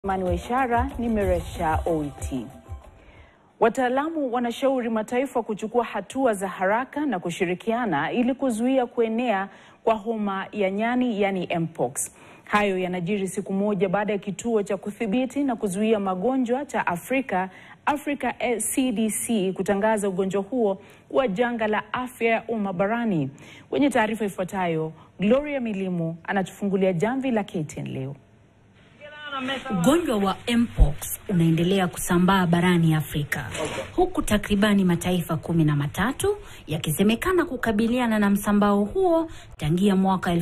Mani wa ishara ni Meresha Oiti. Wataalamu wanashauri mataifa kuchukua hatua za haraka na kushirikiana ili kuzuia kuenea kwa homa ya nyani yani mpox. Hayo yanajiri siku moja baada ya kituo cha kudhibiti na kuzuia magonjwa cha Afrika Africa CDC kutangaza ugonjwa huo kuwa janga la afya ya umma barani. Kwenye taarifa ifuatayo, Gloria Milimu anatufungulia jamvi la KTN leo. Ugonjwa wa mpox unaendelea kusambaa barani Afrika huku takribani mataifa kumi na matatu yakisemekana kukabiliana na msambao huo tangia mwaka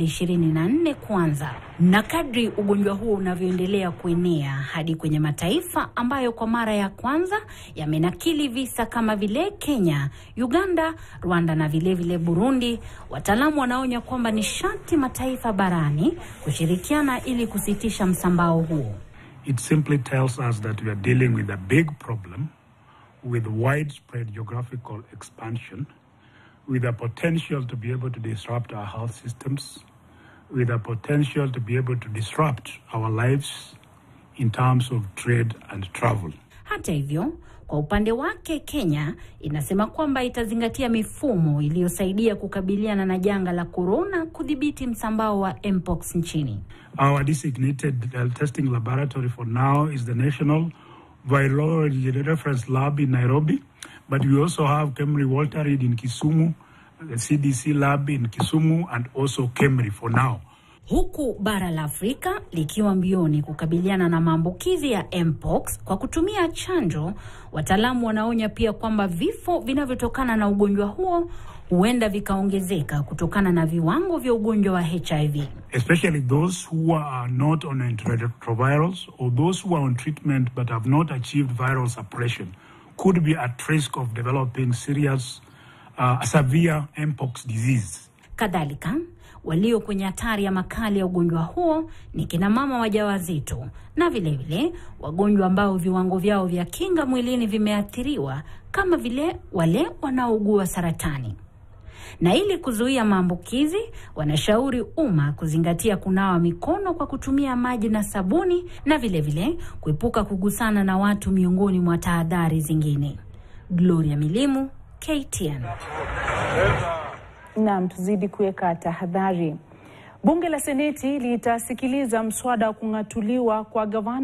2024 kuanza, na kadri ugonjwa huo unavyoendelea kuenea hadi kwenye mataifa ambayo kwa mara ya kwanza yamenakili visa kama vile Kenya, Uganda, Rwanda na vilevile vile Burundi, wataalamu wanaonya kwamba ni sharti mataifa barani kushirikiana ili kusitisha msambao huo. It simply tells us that we are dealing with a big problem with widespread geographical expansion, with a potential to be able to disrupt our health systems, with a potential to be able to disrupt our lives in terms of trade and travel. Hata hivyo, kwa upande wake Kenya inasema kwamba itazingatia mifumo iliyosaidia kukabiliana na janga la korona kudhibiti msambao wa mpox nchini. Our designated uh, testing laboratory for now is the National Virology Reference Lab in Nairobi, but we also have Kemri Walter Reed in Kisumu, the CDC lab in Kisumu, and also Kemri for now. Huku bara la Afrika likiwa mbioni kukabiliana na maambukizi ya mpox kwa kutumia chanjo, wataalamu wanaonya pia kwamba vifo vinavyotokana na ugonjwa huo huenda vikaongezeka kutokana na viwango vya ugonjwa wa HIV. Especially those who are not on antiretrovirals or those who are on treatment but have not achieved viral suppression could be at risk of developing serious, uh, severe mpox disease. Kadhalika, walio kwenye hatari ya makali ya ugonjwa huo ni kina mama wajawazito na vilevile vile, wagonjwa ambao viwango vyao vya kinga mwilini vimeathiriwa kama vile wale wanaougua saratani. Na ili kuzuia maambukizi, wanashauri umma kuzingatia kunawa mikono kwa kutumia maji na sabuni na vilevile vile, kuepuka kugusana na watu miongoni mwa tahadhari zingine. Gloria Milimu, KTN. Naam, tuzidi kuweka tahadhari. Bunge la Seneti litasikiliza mswada wa kung'atuliwa kwa gavana